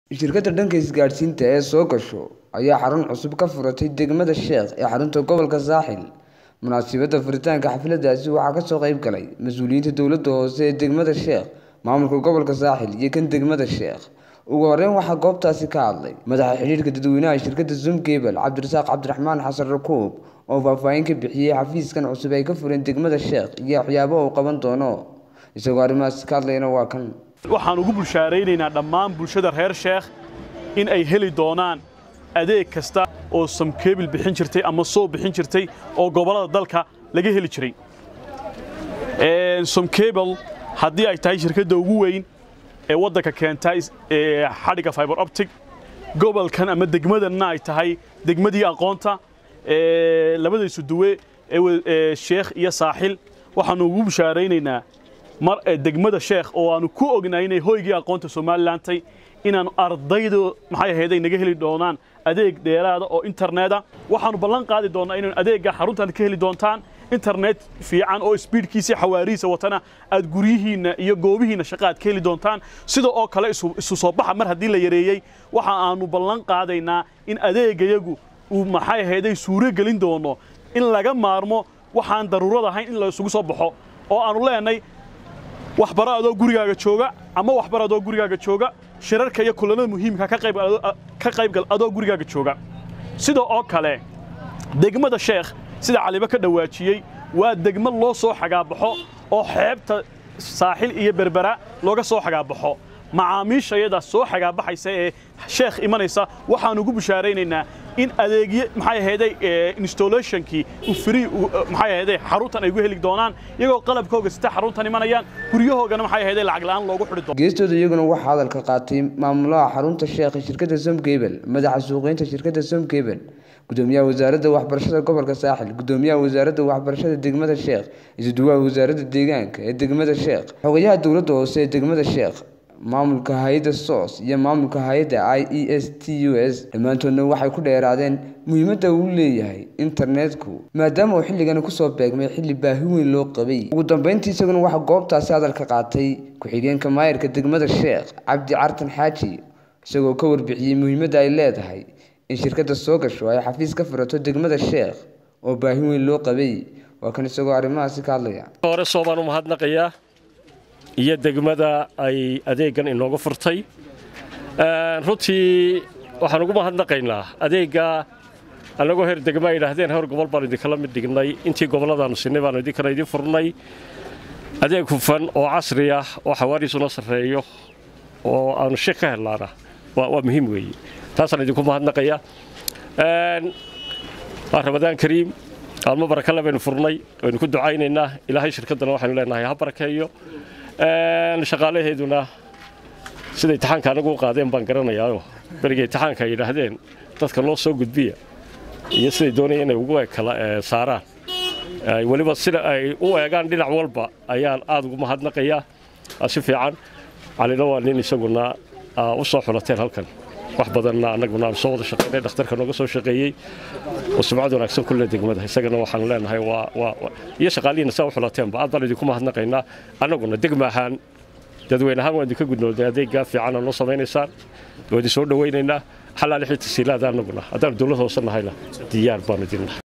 Shirkadda dhanka isgaadhsiinta ee soo gasho ayaa xarun cusub ka furatay degmada Sheekh ee xarunta gobolka Saaxil. Munaasabadda furitaanka xafladdaasi waxaa ka soo qayb galay mas'uuliyiinta dowladda hoose ee degmada Sheekh, maamulka gobolka Saaxil iyo kan degmada Sheekh. Ugu horreyn waxaa goobtaasi ka hadlay madaxa xiriirka dadweynaha shirkadda Zoom Cable, Cabdirasaaq Cabdiraxmaan Xasan Rakuub, oo faahfaahin ka bixiyay xafiiskan cusub ee ay ka fureen degmada Sheekh iyo waxyaabaha uu qaban doono. Isagoo arrimahaas ka hadlayana waa kan. waxaan ugu bulshaaraynaynaa dhammaan bulshada reer sheekh in ay heli doonaan adeeg kasta oo samkeebil bixin jirtay ama soo bixin jirtay oo gobollada dalka laga heli jiray somkebil haddii ay tahay shirkadda ugu weyn ee waddanka keenta xadhigga fiber optic gobolkan ama degmadanna ay tahay degmadii aqoonta labadaysu duwe ee sheekh iyo saaxil waxaannu ugu bushaaraynaynaa mar degmada sheekh oo aanu ku ognahay inay hoygii aqoonta somalilandtay inaanu ardaydu maxay ahayd ay naga heli doonaan adeeg dheeraada oo interneta waxaanu ballan qaadi doonnaa inaynu adeegga xaruntan ka heli doontaan internet fiican oo speedkiisa xawaarihiisa watana aad guryihiinna iyo goobihiinna shaqa aad ka heli doontaan sida oo kale isu soo baxa mar haddii la yareeyey waxa aanu ballan qaadaynaa in adeegayagu uu maxay ahayday suuro gelin doono in laga maarmo waxaan daruurad ahayn in la isugu soo baxo oo aanu leenay waxbaro adoo gurigaaga jooga ama waxbar adoo gurigaaga jooga shirarka iyo kulanada muhiimka ka qaybgal adoo gurigaaga jooga sida oo kale degmada sheekh sida caliba ka dhawaajiyey waa degmo loo soo xagaabaxo oo xeebta saaxil iyo berbera looga soo xagaabaxo macaamiishayada soo xagaabaxaysa ee sheekh imanaysa waxaan ugu bushaaraynaynaa in adeegyo maxay ahayday installationkii free maxay ahayday xaruntan ay ugu heli doonaan iyagoo qalabkooga sita xaruntan imanayaan guryahoogana maxay ahayday lacag la'aan loogu xidhi doono geestooda iyaguna waxaa hadalka qaatay maamulaha xarunta sheekh ee shirkadda Som Cable madaxa suuqgeynta shirkadda Som Cable gudoomiyaha wasaaradda waxbarashada gobolka saaxil gudoomiyaha wasaaradda waxbarashada degmada sheekh isuduwaha wasaaradda deegaanka ee degmada sheekh xogayaha dowladda hoose ee degmada sheekh maamulka hay-adda sos iyo maamulka hay-adda i e s t u s dhammaantoodna waxay ku dheeraadeen muhiimadda uu leeyahay internetku maadaama uu xilligani kusoo beegmay xilli baahi weyn loo qabay ugu dambeyntii isaguna waxaa goobtaasi hadalka qaatay ku-xigeenka maayarka degmada sheekh cabdi cartan xaaji isagoo ka warbixiyey muhiimadda ay leedahay in shirkadda soo gasho ay xafiis ka furato degmada sheekh oo baahi weyn loo qabay waa kan isagoo arrimahaasi ka hadlaya hore soobaan u mahadnaqayaa iyo degmada ay adeeggan inooga furtay runtii waxaan ugu mahadnaqaynaa adeegga annagoo heer degma ay yidhaahdeen heer gobol baanu idinkala mid dhignay intii gobolladaannu sinay baanu idinkana idin furnay adeeg hufan oo casri ah oo xawaariisuna sarreeyo oo aanu shik ka hellaana waa muhiim weeye taasaan idinku mahadnaqaya waa ramadaan kariim maalmo barakale baynu furnay waynu ku ducaynaynaa ilaahay shirkaddana waxaynu leenahay ha barakeeyo shaqaalaheeduna sida imtixaanka anagu u qaadeen baan garanayaao beriga imtixaanka ay yidhaahdeen dadka loo soo gudbiya iyo siday doonaya inay ugu kala saaraan weliba sida ay u eegaan dhinac walba ayaan aad ugu mahadnaqayaa si fiican calina waa nin isaguna u soo xulateen halkan wax badanna annaguna aan soo wada shaqaynay dhakhtarka nooga soo shaqeeyey oo sumcad wanaagsan kulle degmada isagana waxaanu leenahay waa iyo shaqaalihiina saa u xulateenba aad baan idinku mahadnaqaynaa annaguna degma ahaan dadweyne ahaan waan idinka gudnoodnay adeeggaa fiicana noo samaynaysaan waa idin soo dhowaynaynaa xalaali xii tasiilaada annaguna haddaanu dowlad hoose nahayna diyaar baanu idin nahay